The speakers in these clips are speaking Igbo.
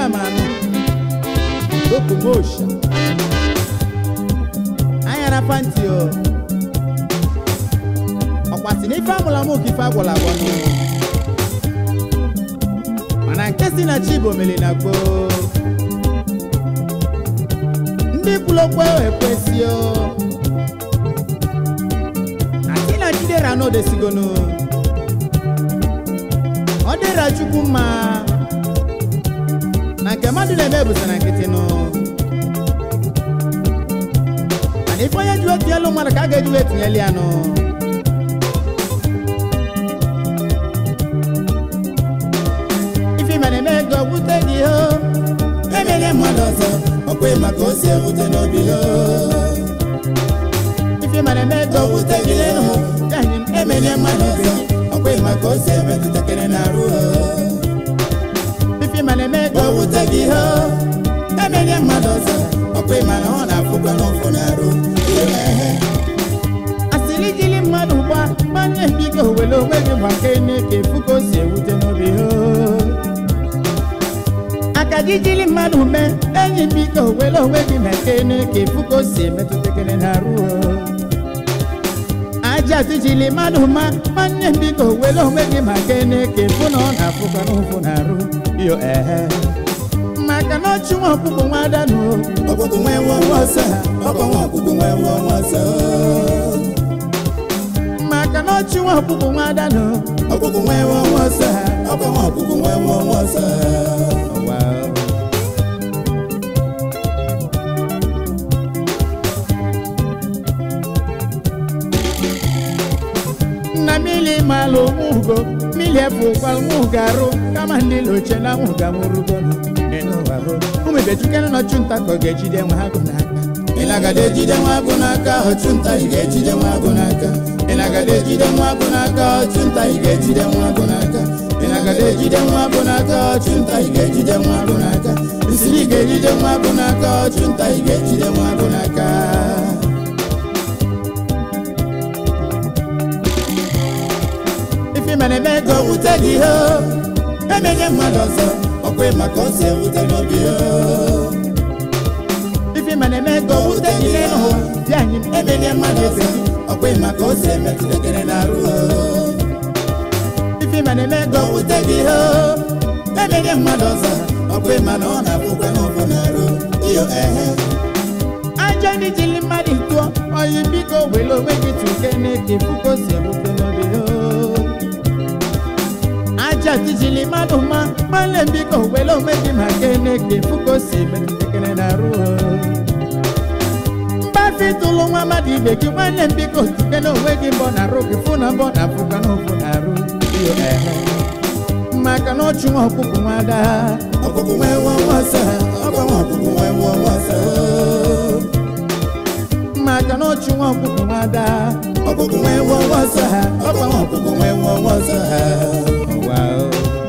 ana m anụ okomosha anya na panti o ọkwasị na ife amụla m ka ife agwọla agwọ nụ mana nke si na chi bụ omeli na gboo ndị kwuru okwu ekwesị o asị na chidera n'odesigonu ọ dịra chukwu mma na nke mmadụ na-eme bụsa na nkịtị nụ mana ife onye ji etinyelu mmadụ ka a ga-eji wee tinyelu ya nụ ife mere eme ego gwute gị ho emenye mmadụ ọzọ ọkwa ịma ka o si ewute n'obi ya ife mere eme ego gwute gị ho gaghị m emenye mmadụ ọzọ ọkwa ịma ka o si emetụtakịrị n'arụ ife mere eme ego o wute gị ho emenye mmadụ ọzọ ọkwa ịma na ọ na-afụkwa n'ụfụ n'arụ ehe asịrị jili mmadụ gba gbanye biko were onwe gị gbake n'ike efu ka o si ewute n'obi ho aka gị jili mmadụ mee enyi biko were onwe gị meke n'ike efu ka o si emetụtakịrị n'arụ ho aja tijili mmadụ ma nwanne m biko were onwe gị maka n'ike efu na ọ na-afụkwa n'ụfụ n'arụ yo ehe maka na ọchụ nwa ọkpụkpụ nwa adanụ ọkpụkpụ nwee nwa nwa ọsọ ọkọ nwa ọkpụkpụ nwee nwa nwa ọsọ maka na ọchụ nwa ọkpụkpụ nwa adanụ ọkpụkpụ nwee nwa nwa ọsọ ọkọ nwa ọkpụkpụ nwee nwa nwa ọsọ na mili malụ nwugo mili efụkwal nwugo arụ kama ndị loche na nwuga nwụrụgonu ịnụwarụ ụmụ ibechukene nọchụ nta ka ọ ga-ejide nwe ha gụ n'aka ị na-agada ejide nwa agụ n'aka ọchụnta ị ga-ejide nwa agụ n'aka ị na-agada ejide nwa agụ n'aka ọchụnta ị ga-ejide nwa agụ n'aka ị na-agada ejide nwa agụ n'aka ọchụnta ị ga-ejide nwa agụ n'aka isiri ị ga-ejide nwa agụ n'aka ọchụnta ị ga-ejide nwa agụ n'aka ife mere eme ego ka o wute gị ho emenye mmadụ ọzọ ọkwa ịma ka o si ewute n'obi ho ife mere eme ego wute gị n'elu hụ bịa anyị emenye mmadụ ọzọ ọkwa ịma ka o si emetụtakịrị n'arụ ho ife mere eme ego ka o wute gị ho emenye mmadụ ọzọ ọkwa ịma na ọ na-afụkwa n'ụfụ n'arụ iyo ehe ajọ ndị jili mmadụ tụọ oyi biko were onwe gị tụke n'eke fuko si ewute n'obi ho aja tijili mmadụ ma nwanne m biko were onwe gị maka n'eke fuko si metụtakịrị n'arụ ho mgbafi tụlụ nwa mmadụ ibe gị nwanne m biko tụke n'onwe gị mbọ na arụ gị fụ na mbọ na afụkwa n'ụfụ n'arụ iyo ehe maka na ọchụ nwa ọkpụkpụ nwa ada ọkpụkpụ nwee nwa nwa ọsọ ọkwa nwa ọkpụkpụ nwee nwa nwa ọsọ maka na ọchụ nwa ọkpụkpụ nwa ada ọkpụkpụ nwee nwa nwa ọsọ ọkwa nwa ọkpụkpụ nwee nwa nwa ọsọ Wow.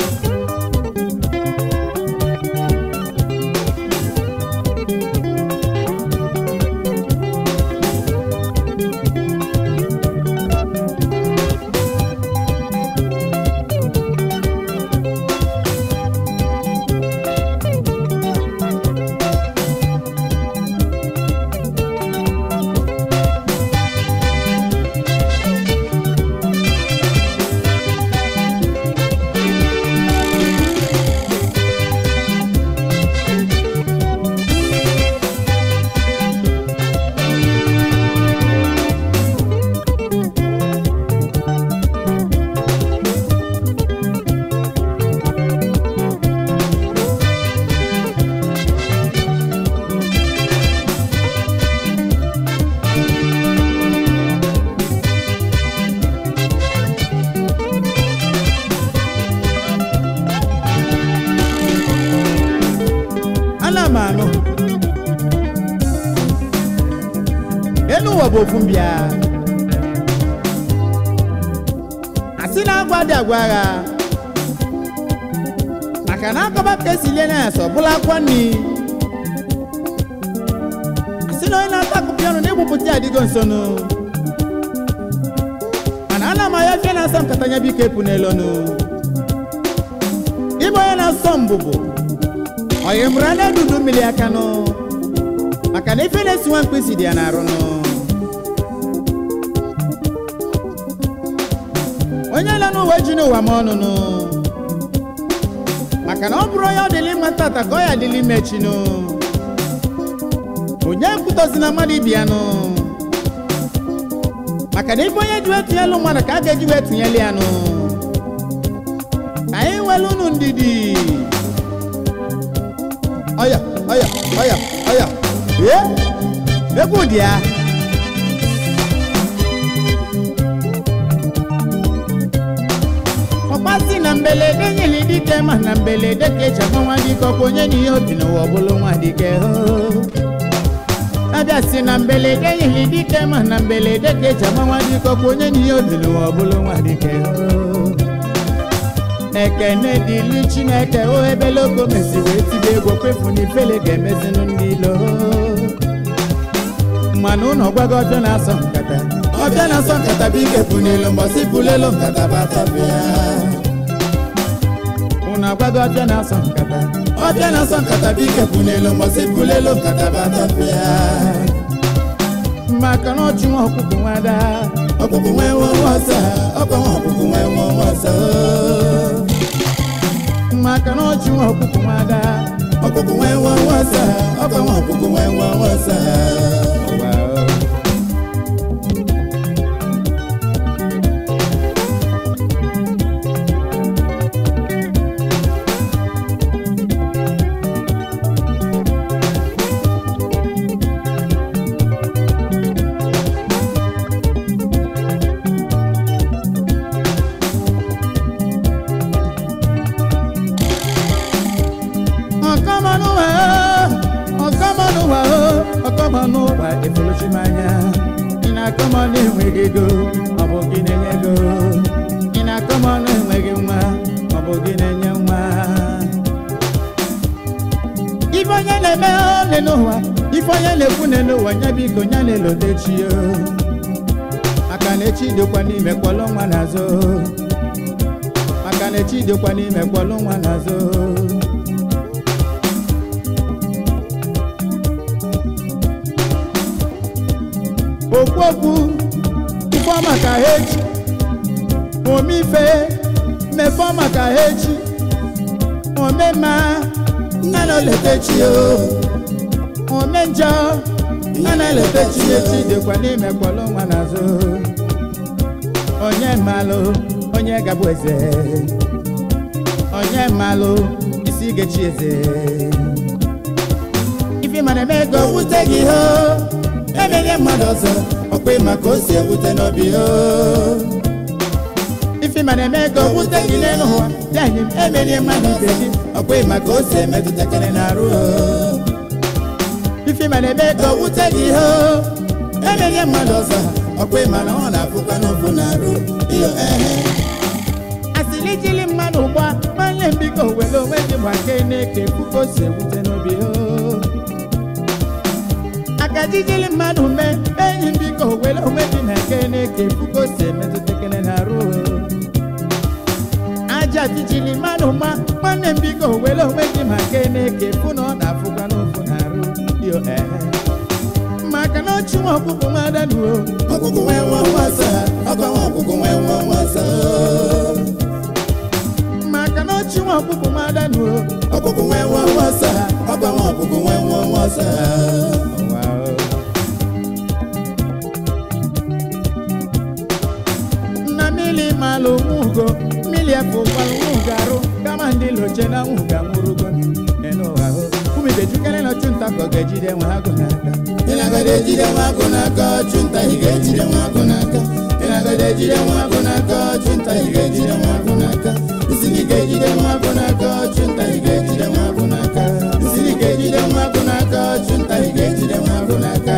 ana m anụ elu ụwa bụ ofu mbịa asị na agwa dị agwa agha maka na akọba ka esi lie na ya sọ bụla akwa nni asị na onye na-ata akụpị ọnụ na-egbupụta ya adịgo nsonụ mana ana m anya fie na-asa nkata nya biko epu n'elu ọnụ ịbụ onye na-asọ mbụbụ ọyị mụrụ anya dudu mmiri aka nụ maka na ife na-esi nwa mkpịsị dị ya n'arụ nụ onye nọ n'ụwa ji n'ụwa ma ọnụnụ maka na ọ bụrụ onye ọ dịlị mma tata ka ọ ya adịlị mechinụ onye kwutọzi na mmadụ ibi ya nụ maka na ife onye ji wee tụnyelụ mmadụ ka a ga-eji wee tụnyelụ ya nụ ka anyị nwere unu ndidi ọya ọya ọya ọya ee egwu dị ya ọkpasị na mbelede nyeli dike ma na mbelede ka eji agba nwa dike ọkwa onye na ihe obi n'ụwa ọbụlụ nwa dike hoo abịa si na mbelede nyeli dike ma na mbelede ka eji agba nwa dike ọkwa onye na ihe obi n'ụwa ọbụlụ nwa dike hoo ekene dịlu chineke o ebele ogo mesi wee tibe egwu kwefu na ifele ga-emezinụ ndị ilo mana ụnọ gwago ọbịa na-asọ nkata ọbịa na-asọ nkata bụ ike bụ n'elu mbọsị bulelu nkata batapịa ụnọ agwago ọbịa na-asọ nkata ọbịa na-asọ nkata bụ ike bụ n'elu mbọsị bulelu nkata batapịa maka na ọchụ nwa ọkụkụ nwada ọkpụkpụ nwee nwe nwe ọsọ ọkwa nwa ọkpụkpụ nwee nwe nwe ọsọ maka na ọchụ nwa ọkụkụ nwada ọkpụkpụ nwee nwe nwe ọsọ ọkwa nwa ọkpụkpụ nwee nwe nwe ọsọ Ụwa, ọkọmọnụwa ọkọmọnụwa ọkọmọnụwa efolochimanya ị na-akọmọnụ enweghị ego ọ bụ gị na-enye ego ị na-akọmọnụ enweghị nwa ọ bụ gị na-enye nwa ife onye na-eme ole n'ụwa ife onye na-ekwu ne n'ụwa nye biko nye na-elote chi ya maka na echi dịkwa n'ime kwọlụ nwa n'azụ maka na echi dịkwa n'ime kwọlụ nwa n'azụ okwu okwu ife maka ha echi omife mefe maka ha echi omema nna na olete chi o ome njọ nna na elete chi echi o dịkwa n'ime kwọlụ nwa n'azụ onye mmalụ onye gabụ eze onye mmalụ isi gechi eze ife mana eme ego ewute gị ho emenye mmadụ ọzọ ọkwa ịma ka o si ewute n'obi ho ife mana eme ego wute gị n'elu ụwa ya nye m emerie mmadụ ibe gị ọkwa ịma ka o si emetụtakịrị n'arụ ho ife mana eme ego ewute gị ho emenye mmadụ ọzọ ọkwa ịma na ọ na-afụkwa n'ofu n'arụ iyo ehe asịrị jili mmadụ gba nwanne m biko were onwe gị gbake na-eke puku o si ewute n'obi o akaji jili mmadụ mee enyi m biko were onwe gị na eke na-eke puku o si emetụtakịrị n'arụ o aja tijili mmadụ ma nwanne m biko were onwe gị ma ke na-eke fụ na ọ na-afụkwa n'ofu n'arụ yo ehe maka na ọchụ nwa ọkpụkpụ nwada nuo ọkụkụ nwee nwa nwasa ọkwa nwa ọkụkụ nwee nwa nwasa maka na ọchụ nwa ọkpụkpụ nwada nuo ọkụkụ nwee nwa nwasa ọkwa nwa ọkụkụ nwee nwa nwasa nna mmiri malụ nwugo mmiri efu gbalụ nwugarụ kama ndị loche na nwuga nwụrụgo n'ụwa hụ umibejukere na ọchụnta ka ọ ga-ejide nwe ha gụ n'aka ịnagide ejide nwa agụ n'aka ọchụnta ị ga-ejide nwa agụ n'aka ịnagide ejide nwa agụ n'aka ọchụnta ị ga-ejide nwa agụ n'aka isi gị ga-ejide nwa agụ n'aka ọchụnta ị ga-ejide nwa agụ n'aka isi gị ga-ejide nwa agụ n'aka ọchụnta ị ga-ejide nwa agụ n'aka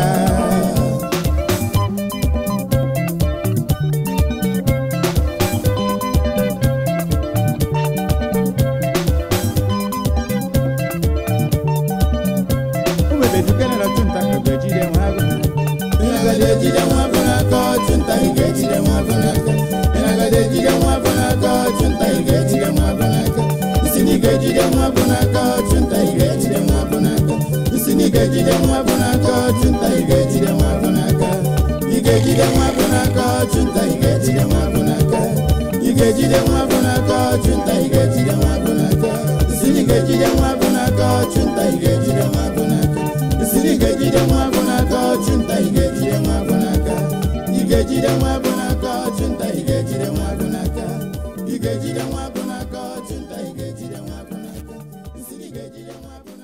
umibejukere na ọchụnta ka ọ ga-ejide nwe ha gụ n'aka ịnagide ejide nwa agụ n'aka ọchụnta ị ga-ejide nwa agụ n'aka ịnagide ejide nwa agụ n'aka ọchụnta ị ga-ejide nwa agụ n'aka isi gị ga-ejide nwa agụ n'aka ọchụnta ị ga-ejide ga-ejide nwa agụ n'aka ọchụnta ị ga-ejide nwa agụ n'aka ị ga-ejide nwa agụ n'aka ọchụnta ị ga-ejide nwa agụ n'aka ị ga-ejide nwa agụ n'aka ọchụnta ị ga-ejide nwa agụ n'aka isiri ga-ejide nwa agụ n'aka ọchụnta ị ga-ejide nwa agụ n'aka isiri ga-ejide nwa agụ n'aka ọchụnta ị ga-ejide nwa agụ n'aka ị ga-ejide nwa agụ n'aka ọchụnta ị ga-ejide nwa agụ n'aka ị ga-ejide nwa agụ n'aka ọchụnta ị ga-ejide nwa agụ n'aka isiri ga-ejide nwa agụ